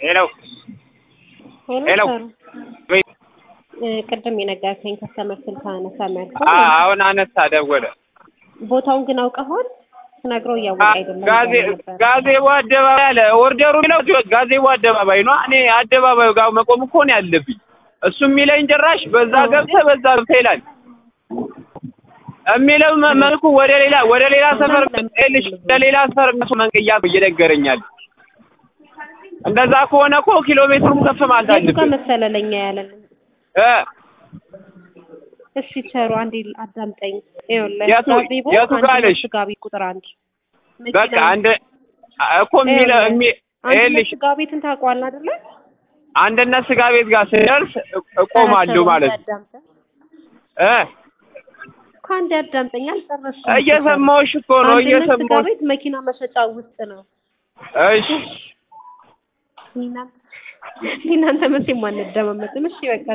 ሄሎ ሄሎ ሄሎ። ሰሩ ወይ እ፣ ቅድም የነገርከኝ ከስተመር ስልክ አነሳ መልኩ አ- አሁን አነሳ ደወለ። ቦታውን ግን አውቀኸዋል? ስነግረው እያወቀ አይደለም ጋዜ እያለ ነበር። ጋዜቦ አደባባይ አለ። ኦርደሩ የሚለው ጋዜቦ አደባባይ ነው። እኔ አደባባዩ ጋር መቆም እኮ ነው ያለብኝ። እሱ የሚለኝ ጭራሽ በዛ ገብተህ በዛ ገብተህ ይላል የሚለው መ- መልኩ ወደ ሌላ ወደ ሌላ ሰፈር ልሽ ወደ ሌላ ሰፈር እነሱ መንገያ እየነገረኛል። እንደዛ ከሆነ እኮ ኪሎ ሜትሩም ከፍ ማለት የቱ ጋር አለብን መሰለ ለኛ ያለን? እ እሺ ቸሩ አንዴ አዳምጠኝ። ይኸውልህ የቱ- ጋዜቦ የቱ ጋር አንድነት ነሽ? ስጋ ቤት ቁጥር አንድ በቃ መኪና- አንድ እኮ የሚለ የሚ አንድነት ይኸውልሽ ስጋ ቤትን ታውቀዋለህ አይደለ? አንድነት ስጋ ቤት ጋር ስደርስ እ- እቆማለሁ ማለት ነው አዳምጠኝ። እ ከአንድ አዳምጠኝ አልጨረስኩም። እየሰማሁሽ እኮ ነው አንድነት ስጋ እየሰማሁሽ ቤት መኪና መሸጫ ውስጥ ነው። እሺ እናንተ እናንተ መቼም አንደማመጥም። እሺ በቃ